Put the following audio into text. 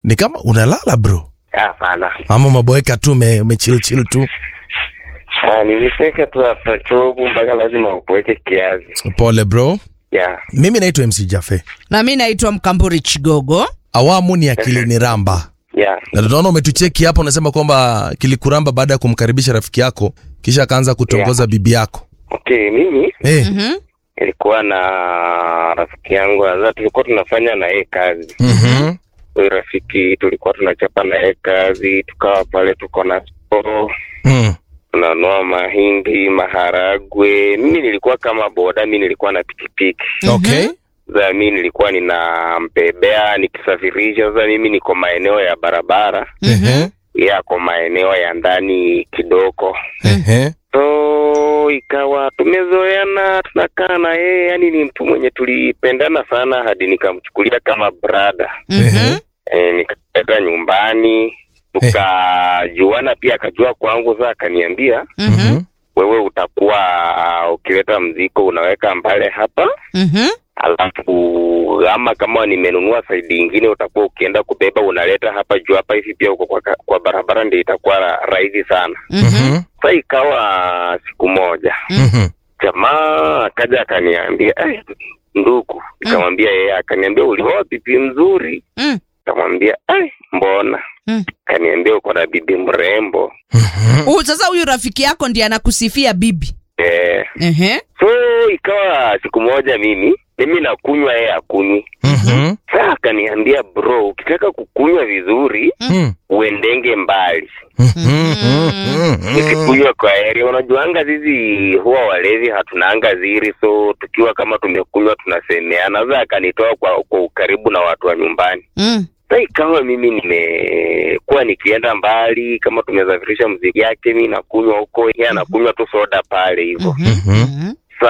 ni kama unalala bro Hapana. ama maboeka tu ume- umechill chill tu Ah, Niliseka tu hapa chovu mpaka lazima ukuweke kiazi. pole bro Yeah. mimi naitwa mc jafe na mi naitwa mkamburi chigogo awamu ni akili ni ramba Yeah. na tunaona umetucheki hapo unasema kwamba kilikuramba baada ya kumkaribisha rafiki yako kisha akaanza kutongoza bibi yako Okay, mimi hey. Mhm. nilikuwa na rafiki yangu sasa tulikuwa tunafanya na yeye kazi. mm-hmm. Huyu rafiki tulikuwa tunachapa na yeye kazi, tukawa pale tuko na soko mm. tunanua mahindi, maharagwe. Mimi nilikuwa kama boda, mimi nilikuwa na pikipiki. okay Sasa mimi nilikuwa ninampebea nikisafirisha. Sasa mimi niko maeneo ya barabara, Ehe. yeye ako maeneo ya ndani kidogo. Ehe. So ikawa tumezoeana, tunakaa na yeye, yani ni mtu mwenye tulipendana sana hadi nikamchukulia kama brada Mhm. e, nikaleta nyumbani tukajuana, pia akajua kwangu. Sasa akaniambia Mhm. wewe utakuwa ukileta mzigo unaweka mbale hapa, Mhm. alafu ama kama nimenunua saidi ingine utakuwa ukienda kubeba unaleta hapa juu hapa hivi, pia uko kwa, kwa barabara, ndio itakuwa ra- rahisi sana. Mhm. Mhm. Sasa ikawa siku moja Mhm. jamaa akaja akaniambia eh, ndugu, nikamwambia yeye, akaniambia ulioa bibi mzuri, Mm. nikamwambia eh, mbona? Mm. Akaniambia uko na bibi mrembo Mhm. Huyu sasa huyu rafiki yako ndiye anakusifia bibi eh. Ehe. So ikawa siku moja mimi mimi nakunywa, yeye akunywi. Mhm. Sasa akaniambia bro, ukitaka kukunywa vizuri Mhm. uendenge mbali, Mhm. nikikunywa kwa heri. Unajuanga sisi huwa walevi hatunanga ziri, so tukiwa kama tumekunywa tunasemeana. Sasa akanitoa kwa, kwa ukaribu na watu wa nyumbani. Mm. Sasa ikawa mimi nimekuwa nikienda mbali, kama tumesafirisha mzigo yake, mi nakunywa huko, yeye anakunywa tu soda pale hivyo. Mhm. Mhm. Mhm.